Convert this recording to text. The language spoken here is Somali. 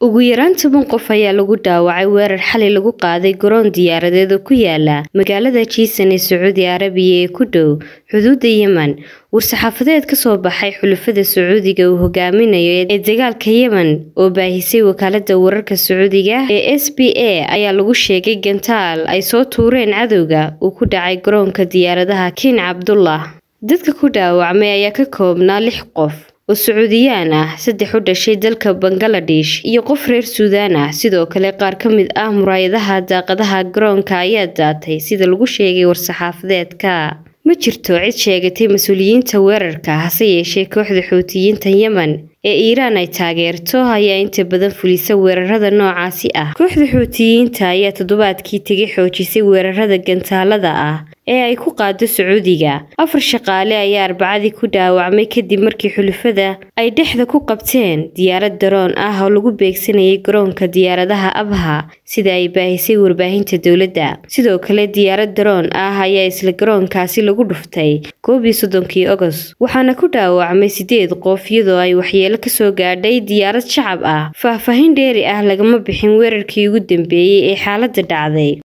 ugu yaraan toban qof ayaa lagu dhaawacay weerar xalay lagu qaaday garoon diyaaradeed oo ku yaala magaalada jiisan ee sacuudi arabiya ee ku dhow xuduudda yemen war-saxaafadeed ka soo baxay xulafada sacuudiga uu hogaaminayo ee dagaalka yemen oo baahisay wakaalada wararka sacuudiga ee s b a ayaa lagu sheegay gantaal ay soo tuureen cadowga uu ku dhacay garoonka diyaaradaha king cabdullah dadka ku dhaawacmay ayaa ka koobnaa lix qof oo sacuudiyaan ah saddex u dhashay dalka bangaladesh iyo qof reer suudaan ah sidoo kale qaar ka mid ah muraayadaha daaqadaha garoonka ayaa daatay sida lagu sheegay war-saxaafadeedka ma jirto cid sheegatay mas-uuliyiinta weerarka hase yeeshee kooxda xuutiyiinta yemen ee iiraan ay taageerto ayaa inta badan fulisa weerarada noocaasi ah kooxda xuutiyiinta ayaa toddobaadkii tegay xoojisay weerarada gantaalada ah ee ay ku qaado sacuudiga afar shaqaale ayaa arbacadii ku dhaawacmay kadib markii xulufada ay dhexda ku qabteen diyaarad daroon ah oo lagu beegsanayay garoonka diyaaradaha abha sida ay baahisay warbaahinta dowladda sidoo kale diyaarad daroon ah ayaa isla garoonkaasi lagu dhuftay koob iyo soddonkii ogost waxaana ku dhaawacmay sideed qof iyadoo ay waxyeelo kasoo gaadhay diyaarad shacab ah faahfaahin dheeri ah lagama bixin weerarkii ugu dambeeyey ee xaaladda dhacday